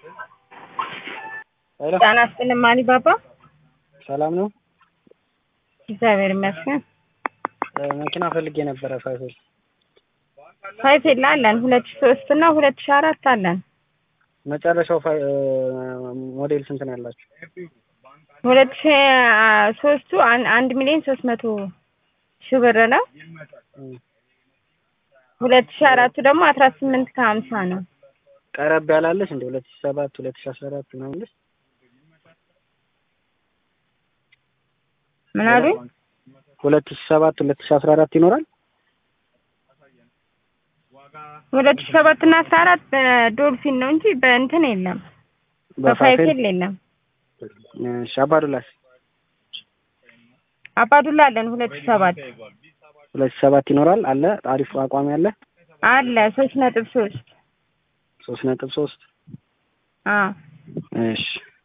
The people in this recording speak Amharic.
ሄሎ ጤና ይስጥልኝ ማኒ ባባ። ሰላም ነው? እግዚአብሔር ይመስገን። እ መኪና ፈልጌ ነበረ ፋይፌል ፋይፌል አለን ሁለት ሺህ ሶስት እና ሁለት ሺህ አራት አለን። መጨረሻው ፋይ እ ሞዴል ስንት ነው ያላችሁ? ሁለት ሺህ ሶስቱ አን- አንድ ሚሊዮን ሶስት መቶ ሺህ ብር ነው። እም ሁለት ሺህ አራቱ ደግሞ አስራ ስምንት ከሀምሳ ነው። ቀረብ ያላለች እንደ ሁለት ሺህ ሰባት ሁለት ሺህ አስራ አራት ምናምን ልጅ ምን አሉኝ? ሁለት ሺህ ሰባት ሁለት ሺህ አስራ አራት ይኖራል? ሁለት ሺህ ሰባት እና አስራ አራት በዶልፊን ነው እንጂ በእንትን የለም፣ በፋይፌል የለም። እሺ አባዱላስ አባዱላ አለን ሁለት ሺህ ሰባት ሁለት ሺህ ሰባት ይኖራል አለ አሪፍ አቋም ያለ አለ ሶስት ነጥብ ሶስት ሶስት ነጥብ ሶስት አዎ እሺ